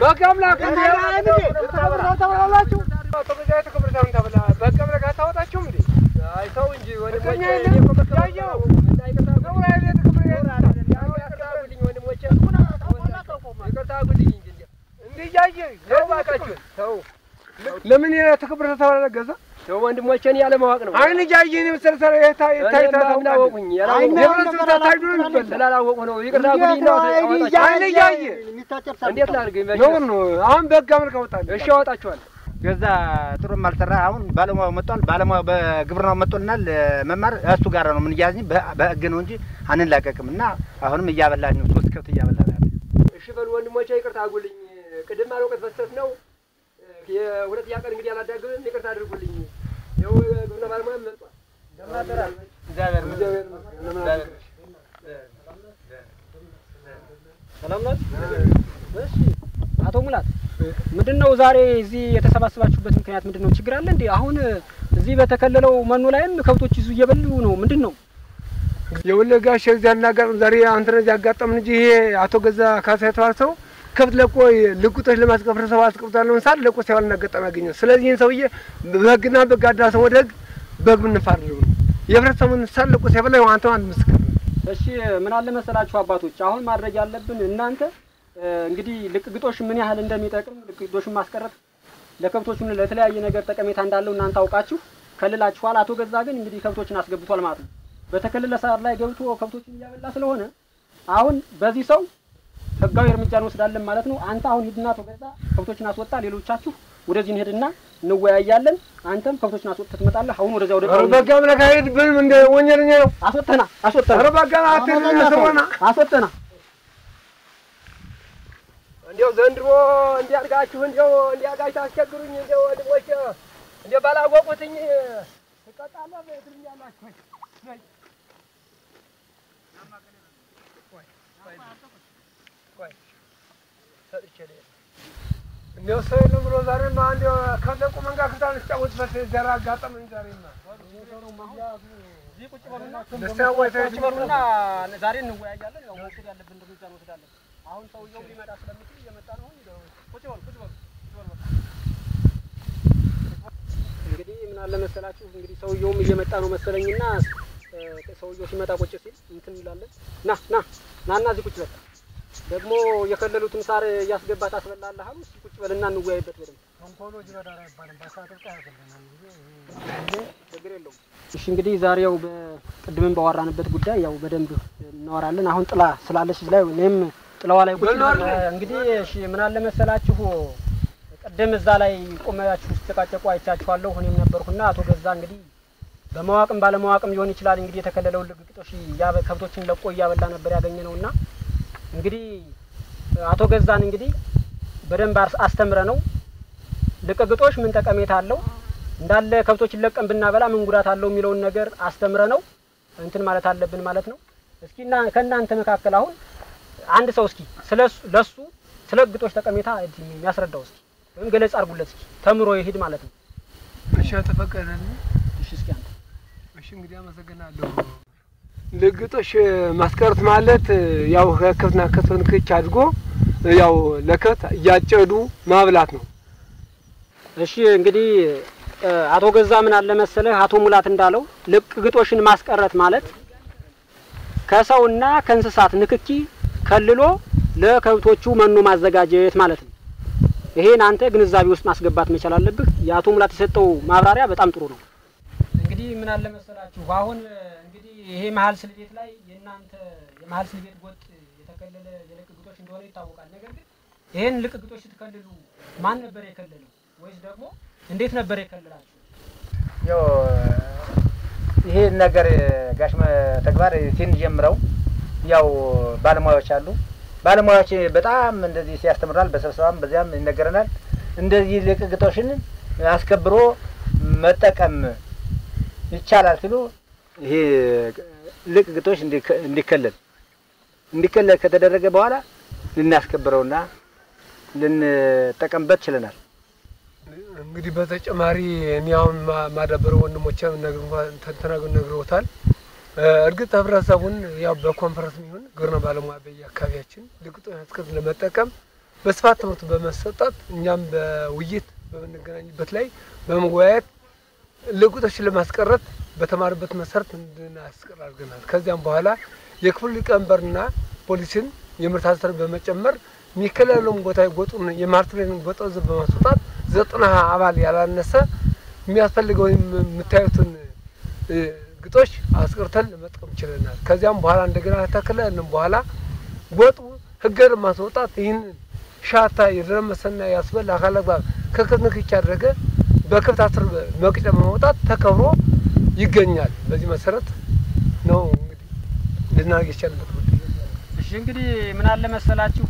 በቃ አምላክ ተብላላችሁ አቶ ገዛ የተከበረታውን ተብላ በቃ አምላክ አታወጣችሁም እንዴ? አይ ተው እንጂ ወንድሞቼ፣ ፍቅረኛ እኔ የለም? እኮ መከራ ያየው? እና ይቅርታ አድርጉልኝ። ተብላ የለ የተከበረ ይቅርታ አድርጉልኝ ወንድሞቼ፣ ይቅርታ አድርጉልኝ እንጂ እንዲያው እንዲህ እያየ ተው እባካችሁ ተው ለምን የተከበረ ተብላ ገዛ ተው ወንድሞቼን ያለማወቅ ነው። አይን እያየ እኔ መሰለ ሰረ የታ የታ የታ እኔማ ምን አወቁኝ? ያላወቁኝ የህብረተሰብ ታታጅ ነው የሚባል ስላላወቁ ነው። ይቅርታ አድርጉልኝ ነው አወጣችሁ። አይን እያየ እንዴት ላድርግ? መቼ ነው ነው አሁን በህግ አመልክ አወጣለሁ እሺ አወጣችኋለሁ። ገዛ ጥሩም አልሰራ። አሁን ባለሙያው መጥቷል። ባለሙያው በግብርናው መጥቶልናል። መማር እሱ ጋር ነው የምንያዝኝ በህግ ነው እንጂ አንላቀቅም። እና አሁንም እያበላን ነው። ሶስት ከብት እያበላን ያለ እሺ በሉ ወንድሞቼ ይቅርታ አድርጉልኝ። ቅድም አልወቀት መስጠት ነው። የሁለተኛ ቀን እንግዲህ አላዳግምም። ይቅርታ አድርጉልኝ። ይኸው ግብርና ባለሙያ መጥቷል። እግዚአብሔር ሰላም ናት? እሺ አቶ ሙላት ምንድን ነው ዛሬ እዚህ የተሰባሰባችሁበት ምክንያት ምንድን ነው? ችግር አለ እንዴ? አሁን እዚህ በተከለለው መኖ ላይም ከብቶች ይዙ እየበሉ ነው። ምንድን ነው? የወለጋ ሸግዛ እናጋጥም ዛሬ አንተ ነህ ያጋጠምን እንጂ ይሄ አቶ ገዛ ካሳ የተባለ ሰው ከብት ለቆ ልቁጦች ለማስቀፈር ሰው አስቀብቷል ለምሳሌ ለቆ ሲያዋል እናጋጠም ያገኘው። ስለዚህ ይህን ሰውዬ በህግና በህግ አዳሰው ወደ ህግ በህግ ምንፋርደው ነው የህብረተሰቡን ሳል ለቆ ሲያበላ አንተ አንድ ምስክር ነው። እሺ ምን አለ መሰላችሁ አባቶች፣ አሁን ማድረግ ያለብን እናንተ እ፣ እንግዲህ ልቅ ግጦሽ ምን ያህል እንደሚጠቅም ልቅ ግጦሽን ማስቀረት ለከብቶቹን ለተለያየ ነገር ጠቀሜታ እንዳለው እናንተ አውቃችሁ ከልላችኋል። አቶ ገዛ ግን እንግዲህ ከብቶችን አስገብቷል ማለት ነው። በተከለለ ሳር ላይ ገብቶ ከብቶችን እያበላ ስለሆነ አሁን በዚህ ሰው ህጋዊ እርምጃ እንወስዳለን ማለት ነው። አንተ አሁን ሂድና አቶ ገዛ ከብቶችን አስወጣ፣ ሌሎቻችሁ ወደዚህ እንሄድና እንወያያለን። አንተም ከብቶችን አስወጥተህ ትመጣለህ። አሁን ወደዚያ ወደ ኧረ በህግ አምላክ አይሄድብንም እንደ ወንጀለኛ ነው። አስወጥተና አስወጥተና ኧረ በህግ አትሄድብን ስለሆነ አስወጥተና እንዲያው ዘንድሮ እንዲያድጋችሁ እንዲያው እንዲያድጋችሁ አስቸግሩኝ። እንዲያው ወንድሞቼ እንዲያው ባላወቁትኝ ትቀጣለህ ትሉኛላችሁ። ሰጥቼ ልሄድ እንዲያው ሰው የለም ብሎ ዛሬማ እንዲያው ከብት ለቆ መንጋ ክፍታን ስጫወትበት ዘራ አጋጠመኝ ዛሬማ ደስታ ያዋይታ ቁጭ በሉና ዛሬ እንወያያለን። ያው መውሰድ ያለብን እርምጃ እንወስዳለን። አሁን ሰውየው ሊመጣ ስለሚችል እየመጣ ነው። አሁን ቁጭ በሉ ቁጭ በሉ ቁጭ በሉ በቃ። እንግዲህ ምን አለ መሰላችሁ እንግዲህ ሰውየውም እየመጣ ነው መሰለኝና እ፣ ሰውየው ሲመጣ ቁጭ ሲል እንትን እንላለን። ና ና ና እና እዚህ ቁጭ በል። ደግሞ የከለሉትን ሳር እያስገባ ታስበላለህ አሉ። እስኪ ቁጭ በልና እንወያይበት በደንብ ችግር የለውም። እሺ እንግዲህ ዛሬ ያው በቅድምም ባወራንበት ጉዳይ ያው በደንብ እናወራለን። አሁን ጥላ ስላለች እዚህ ላይ እኔም ጥላዋ ላይ ቁጭ ብለን እንግዲህ እሺ ምን አለ መሰላችሁ ቅድም እዛ ላይ ቆመያችሁ ስትጨቃጨቁ አይቻችኋለሁ። እኔም ነበርኩና አቶ ገዛ እንግዲህ በማዋቅም ባለማዋቅም ሊሆን ይችላል እንግዲህ የተከለለው ልግጦሽ እያበ- ከብቶችን ለቆ እያበላ ነበር ያገኘ ነውና እንግዲህ አቶ ገዛን እንግዲህ በደንብ አስ- አስተምረ ነው ልቅግጦሽ ምን ጠቀሜታ አለው እንዳለ ከብቶችን ለቀን ብናበላ ምን ጉዳት አለው የሚለውን ነገር አስተምረ ነው እንትን ማለት አለብን ማለት ነው። እስኪ እና ከእናንተ መካከል አሁን አንድ ሰው እስኪ ስለሱ ለሱ ስለ ግጦሽ ጠቀሜታ የሚያስረዳው እስኪ ወይም ገለጽ አድርጉለት እስኪ ተምሮ ይሄድ ማለት ነው። እሺ ተፈቀደልኝ። እሺ እስኪ አንተ እሺ እንግዲህ አመሰግናለሁ። ልግጦሽ ማስቀረት ማለት ያው ከከብትና ከብት ንክች አድርጎ ያው ለከብት እያጨዱ ማብላት ነው። እሺ እንግዲህ እ፣ አቶ ገዛ ምን አለ መሰለህ አቶ ሙላት እንዳለው ልቅ ግጦሽን ማስቀረት ማለት ከሰውና ከእንስሳት ንክኪ ከልሎ ለከብቶቹ መኖ ማዘጋጀት ማለት ነው። ይሄን አንተ ግንዛቤ ውስጥ ማስገባት መቻል አለብህ። የአቶ ሙላት የሰጠው ማብራሪያ በጣም ጥሩ ነው። እንግዲህ ምን አለ መሰላችሁ አሁን እንግዲህ ይሄ መሀል ስልቤት ላይ የእናንተ የመሀል ስልቤት ጎጥ የተከለለ የልቅ ግጦሽ እንደሆነ ይታወቃል። ነገር ግን ይሄን ልቅ ግጦሽ ስትከልሉ ማን ነበር የከለለው ወይስ ደግሞ እንዴት ነበር የከለላችሁ? ያው ይሄን ነገር ጋሽ መ- ተግባር ሲንጀምረው ያው ባለሙያዎች አሉ። ባለሙያዎች በጣም እንደዚህ ሲያስተምራል፣ በስብሰባም በዚያም ይነገረናል። እንደዚህ ልቅ ግጦሽን አስከብሮ መጠቀም ይቻላል ሲሉ ይሄ ልቅ ግጦሽ እንዲከ- እንዲከለል እንዲከለል ከተደረገ በኋላ ልናስከብረውና ልንጠቀምበት ችለናል። እንግዲህ በተጨማሪ እኔ አሁን ማ- ማዳበረው ወንድሞቼም ተናግረው ነግረውታል። እ፣ እርግጥ ህብረተሰቡን ያው በኮንፈረንስ የሚሆን ግብርና ባለሙያ በየአካባቢያችን ልግጦሽ አትክልት ለመጠቀም በስፋት ትምህርት በመሰጠት እኛም በውይይት በምንገናኝበት ላይ በመወያየት ልቁጦችን ለማስቀረት በተማርበት መሰረት እንድናስቀር አድርገናል። ከዚያም በኋላ የክፍል ሊቀመንበርና ፖሊስን የምርት አሰር በመጨመር የሚከለለውን ቦታ ጎጡን የማርትሬን ጎጠዝ በማስወጣት ዘጠና አባል ያላነሰ የሚያስፈልገው የምታዩትን እ፣ ግጦሽ አስቀርተን ለመጥቀም ችለናል። ከዚያም በኋላ እንደገና ተከለልን በኋላ ጎጡ ህገ ማስወጣት ይህን ሻታ የደረመሰና ያስበል አካል አግባብ ከክንክች ያደረገ በከብት አስር መቅጫ በማውጣት ተከብሮ ይገኛል። በዚህ መሰረት ነው እንግዲህ ልናደርግ የቻልንበት ጉዳይ። እሺ እንግዲህ ምን አለ መሰላችሁ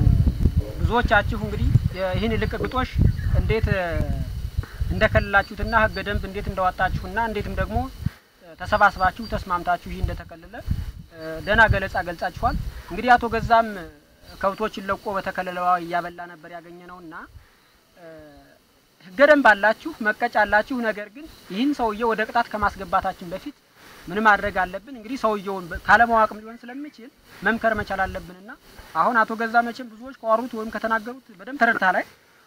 ብዙዎቻችሁ እንግዲህ ይህን ልቅ ግጦሽ እንዴት እ፣ እንደከለላችሁትና ህገ ደንብ እንዴት እንዳወጣችሁና እንዴትም ደግሞ እ፣ ተሰባስባችሁ ተስማምታችሁ ይህ እንደተከለለ እ፣ ደህና ገለጻ ገልጻችኋል። እንግዲህ አቶ ገዛም እ፣ ከብቶችን ለቆ በተከለለዋ እያበላ ነበር ያገኘ ነውና እ፣ ህገ ደንብ አላችሁ፣ መቀጫ አላችሁ። ነገር ግን ይህን ሰውዬ ወደ ቅጣት ከማስገባታችን በፊት ምን ማድረግ አለብን? እንግዲህ ሰውየውን በ- ካለማወቅም ሊሆን ስለሚችል መምከር መቻል አለብንና አሁን አቶ ገዛ መቼም ብዙዎች ከዋሩት ወይም ከተናገሩት በደንብ ተረድታ ላይ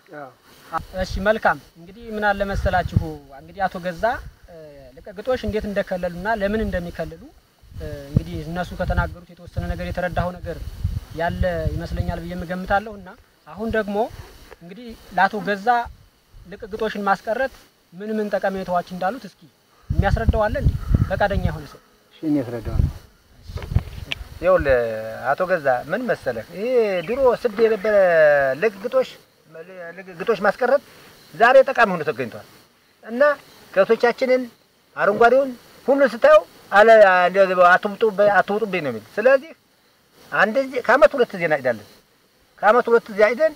እሺ መልካም እንግዲህ ምን አለ መሰላችሁ እንግዲህ አቶ ገዛ እ፣ ልቀግጦሽ እንዴት እንደከለሉና ለምን እንደሚከልሉ እ፣ እንግዲህ እነሱ ከተናገሩት የተወሰነ ነገር የተረዳኸው ነገር ያለ ይመስለኛል ብዬ እገምታለሁ እና አሁን ደግሞ እንግዲህ ለአቶ ገዛ ልቅግጦሽን ማስቀረት ምን ምን ጠቀሜታዎች እንዳሉት እስኪ የሚያስረዳው አለ እንዴ? ፈቃደኛ የሆነ ሰው እሺ እኔ ያስረዳው ነው። ይኸውልህ አቶ ገዛ ምን መሰለህ፣ ይሄ ድሮ ስድ የነበረ ልግ ግጦሽ ልግ ግጦሽ ማስቀረት ዛሬ ጠቃሚ ሆኖ ተገኝቷል እና ከብቶቻችንን አረንጓዴውን ሁሉ ስታየው አለ እንደዚህ አትውጡ አትውጡብኝ ነው የሚል። ስለዚህ አንድ ጊዜ ከአመት ሁለት ጊዜ እናጭዳለን። ከአመት ሁለት ጊዜ አይደን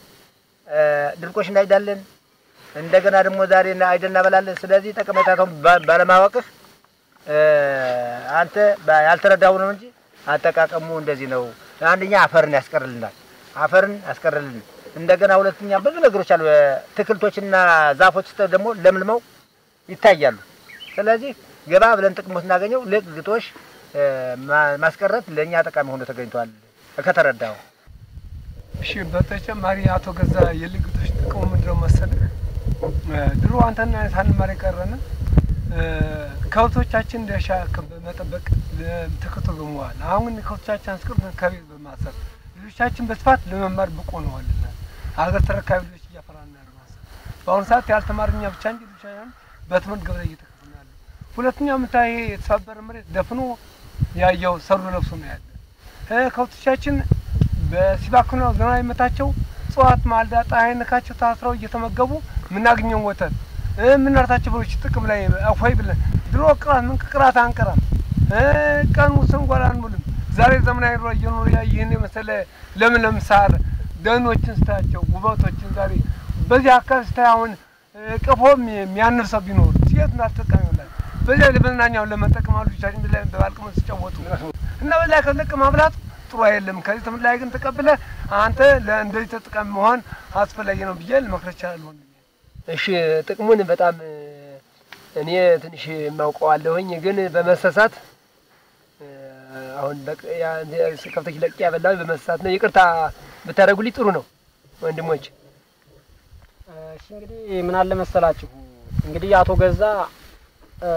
ድርቆሽ እናጭዳለን። እንደገና ደግሞ ዛሬ አይደን እናበላለን። ስለዚህ ጠቀሜታውን ባ- ባለማወቅህ እ፣ አንተ ባ- ያልተረዳው ነው እንጂ አጠቃቀሙ እንደዚህ ነው። አንደኛ አፈርን ያስቀርልናል፣ አፈርን ያስቀርልን። እንደገና ሁለተኛ ብዙ ነገሮች አሉ። ትክልቶችና ዛፎች ደግሞ ለምልመው ይታያሉ። ስለዚህ ገባ ብለን ጥቅሙ ስናገኘው ልቅ ግጦሽ እ፣ ማ- ማስቀረት ለእኛ ጠቃሚ ሆኖ ተገኝቷል ከተረዳው። እሺ በተጨማሪ አቶ ገዛ የልግቶች ጥቅሙ ምንድነው መሰለህ? እ፣ ድሮ አንተና ሳንማር የቀረን እ፣ ከብቶቻችን ለእርሻ ከ- በመጠበቅ ተከትሎ በመዋል አሁን ግን ከብቶቻችን አስቀርተን ከቤት በማሰር ልጆቻችን በስፋት ለመማር ብቁ ሆነዋልና ሀገር ተረካቢ ልጆች እያፈራን ያለ ማሰብ በአሁኑ ሰዓት ያልተማርኛ ብቻ እንጂ ልጆቻችን በትምህርት ገበታ እየተከፈሉ ነው ያለ። ሁለተኛ የምታይ ይሄ የተሰባበረ መሬት ደፍኖ ያየው ሰሩ ለብሶ ነው ያለ እ፣ ከብቶቻችን በሲባክና ዝናብ የመታቸው እጽዋት ማልዳ ፀሐይ ነካቸው ታስረው እየተመገቡ የምናገኘውን ወተት እ፣ የምናርታቸው በሮች ጥቅም ላይ አፎይ ብለን ድሮ ቅራት ምን ቅራት አንቀራም እ፣ ቀን ስንጓላ አንውልም። ዛሬ ዘመናዊ ኑሮ እየኖሩ ያ ይህን የመሰለ ለምን ለምሳር ደኖችን ስታያቸው ውበቶችን ዛሬ በዚህ አካባቢ ስታይ አሁን እ፣ ቀፎም የሚያንር ሰው ቢኖር ሴት ናት ተጠቃሚ ይሆናል። በዚያ ለመዝናኛውን ለመጠቀም አሉ ልጆቻችን ላይ በባልቅመ ሲጫወቱ እና በዚያ ከለቅ ማብላት ጥሩ አይደለም። ከዚህ ትምህርት ላይ ግን ተቀብለ አንተ ለእንደዚህ ተጠቃሚ መሆን አስፈላጊ ነው ብዬ ልመክር እችላለሁ። ወንድሜ። እሺ ጥቅሙን በጣም እ፣ እኔ ትንሽ የማውቀዋለሁኝ ግን በመሰሳት እ፣ አሁን በቅ- ያ- ከብቶች ለቅ ያበላሁ በመሰሳት ነው። ይቅርታ ብታደርጉልኝ ጥሩ ነው ወንድሞች። እሺ እንግዲህ ምን አለ መሰላችሁ እንግዲህ አቶ ገዛ እ፣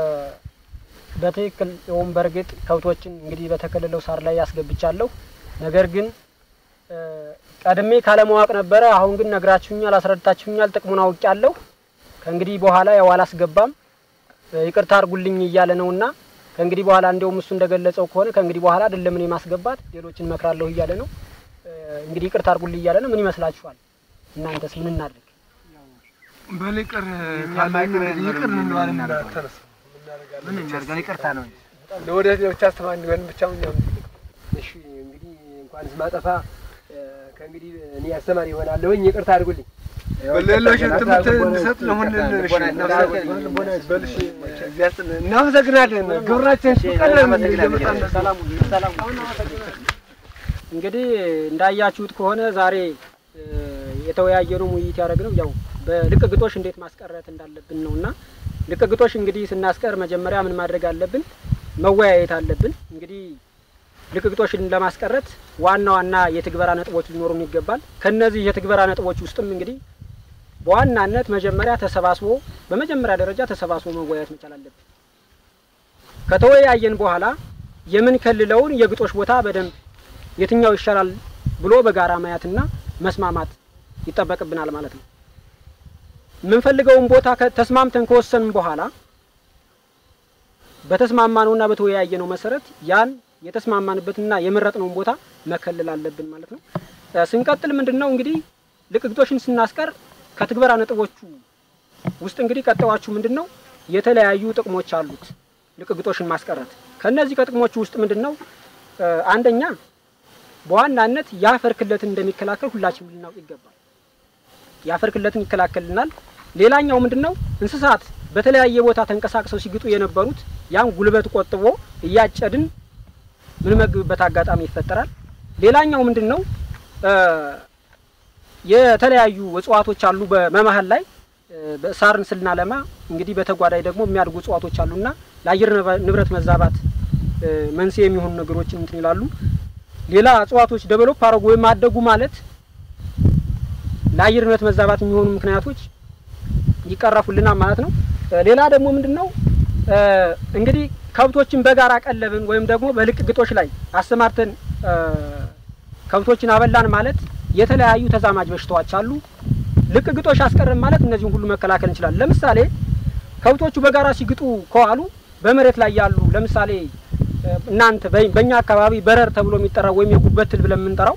በትክክል ወይም በእርግጥ ከብቶችን እንግዲህ በተከለለው ሳር ላይ ያስገብቻለሁ። ነገር ግን እ፣ ቀድሜ ካለማወቅ ነበረ። አሁን ግን ነግራችሁኛል፣ አስረድታችሁኛል፣ ጥቅሙን አውቄያለሁ። ከእንግዲህ በኋላ ያው አላስገባም እ፣ ይቅርታ አድርጉልኝ እያለ ነውና ከእንግዲህ በኋላ እንደውም እሱ እንደገለጸው ከሆነ ከእንግዲህ በኋላ አይደለም እኔ ማስገባት ሌሎችን እመክራለሁ እያለ ነው። እ፣ እንግዲህ ይቅርታ አድርጉልኝ እያለ ነው። ምን ይመስላችኋል? እናንተስ ምን እናድርግ? በል ይቅር ካለ እንግዲህ ይቅር እንለዋለን። እንዳትረሱ ምን የሚያደርገን ይቅርታ ነው እንጂ ለወደፊት ብቻ አስተማሪ እንዲሆን ብቻ እኛም እሺ እንግዲህ እንኳንስ ማጠፋ እ፣ ከእንግዲህ እኔ አስተማሪ ይሆናለሁኝ። ይቅርታ አድርጉልኝ። በሌሎች ትምህርት እንድሰጥ ለሁን እናመሰግናለን። ግብራችን ቀለን እንግዲህ እንዳያችሁት ከሆነ ዛሬ እ፣ የተወያየነው ውይይት ያደረግነው ያው በልቅ ግጦሽ እንዴት ማስቀረት እንዳለብን ነው እና ልቅ ግጦሽ እንግዲህ ስናስቀር መጀመሪያ ምን ማድረግ አለብን? መወያየት አለብን። እንግዲህ ልቅግጦሽን ለማስቀረት ዋና ዋና የትግበራ ነጥቦች ሊኖሩን ይገባል። ከነዚህ የትግበራ ነጥቦች ውስጥም እንግዲህ በዋናነት መጀመሪያ ተሰባስቦ በመጀመሪያ ደረጃ ተሰባስቦ መወያየት መቻል አለብን። ከተወያየን በኋላ የምንከልለውን የግጦሽ ቦታ በደንብ የትኛው ይሻላል ብሎ በጋራ ማየትና መስማማት ይጠበቅብናል ማለት ነው። የምንፈልገውን ቦታ ተስማምተን ከወሰንን በኋላ በተስማማነውና በተወያየነው መሰረት ያን የተስማማንበትና የመረጥነውን ቦታ መከለል አለብን ማለት ነው። ስንቀጥል ምንድን ነው እንግዲህ ልቅግጦሽን ስናስቀር ከትግበራ ነጥቦቹ ውስጥ እንግዲህ ቀጣዮቹ ምንድን ነው የተለያዩ ጥቅሞች አሉት ልቅግጦሽን ማስቀረት። ከነዚህ ከጥቅሞቹ ውስጥ ምንድን ነው አንደኛ በዋናነት የአፈር ክለትን እንደሚከላከል ሁላችንም ልናውቅ ይገባል። የአፈር ክለትን ይከላከልናል። ሌላኛው ምንድን ነው እንስሳት በተለያየ ቦታ ተንቀሳቅሰው ሲግጡ የነበሩት ያን ጉልበት ቆጥቦ እያጨድን ምንመግብበት አጋጣሚ ይፈጠራል። ሌላኛው ምንድን ነው የተለያዩ እጽዋቶች አሉ በመሀል ላይ ሳርን ስናለማ እንግዲህ በተጓዳኝ ደግሞ የሚያድጉ እጽዋቶች አሉና ለአየር ንብረት መዛባት መንስኤ የሚሆኑ ነገሮችን እንትን ይላሉ። ሌላ እጽዋቶች ደቨሎፕ አረጉ ወይም አደጉ ማለት ለአየር ንብረት መዛባት የሚሆኑ ምክንያቶች ይቀረፉልናል ማለት ነው። ሌላ ደግሞ ምንድን ነው እንግዲህ ከብቶችን በጋራ ቀለብን ወይም ደግሞ በልቅ ግጦሽ ላይ አሰማርተን ከብቶችን አበላን ማለት የተለያዩ ተዛማጅ በሽታዎች አሉ። ልቅ ግጦሽ አስቀረን ማለት እነዚህን ሁሉ መከላከል እንችላለን። ለምሳሌ ከብቶቹ በጋራ ሲግጡ ከዋሉ በመሬት ላይ ያሉ ለምሳሌ እናንተ በእኛ አካባቢ በረር ተብሎ የሚጠራው ወይም የጉበት ትል ብለን የምንጠራው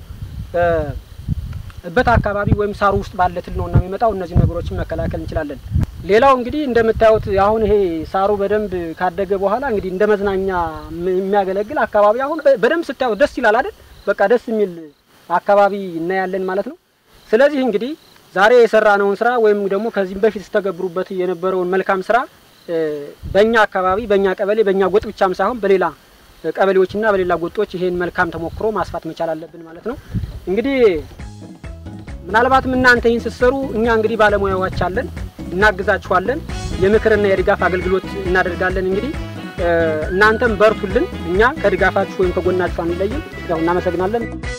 እበት አካባቢ ወይም ሳሩ ውስጥ ባለ ትል ነውና የሚመጣው እነዚህ ነገሮችን መከላከል እንችላለን። ሌላው እንግዲህ እንደምታዩት አሁን ይሄ ሳሩ በደንብ ካደገ በኋላ እንግዲህ እንደ መዝናኛ የሚያገለግል አካባቢ አሁን በደንብ ስታዩት ደስ ይላል አይደል? በቃ ደስ የሚል አካባቢ እናያለን ማለት ነው። ስለዚህ እንግዲህ ዛሬ የሰራነውን ስራ ወይም ደግሞ ከዚህም በፊት ስተገብሩበት የነበረውን መልካም ስራ በእኛ አካባቢ በእኛ ቀበሌ በእኛ ጎጥ ብቻም ሳይሆን በሌላ ቀበሌዎችና በሌላ ጎጦች ይሄን መልካም ተሞክሮ ማስፋት መቻል አለብን ማለት ነው። እንግዲህ ምናልባትም እናንተ ይህን ስትሰሩ እኛ እንግዲህ ባለሙያዎች አለን፣ እናግዛችኋለን። የምክርና የድጋፍ አገልግሎት እናደርጋለን። እንግዲህ እናንተም በርቱልን። እኛ ከድጋፋችሁ ወይም ከጎናችሁ አንለይም። ያው እናመሰግናለን።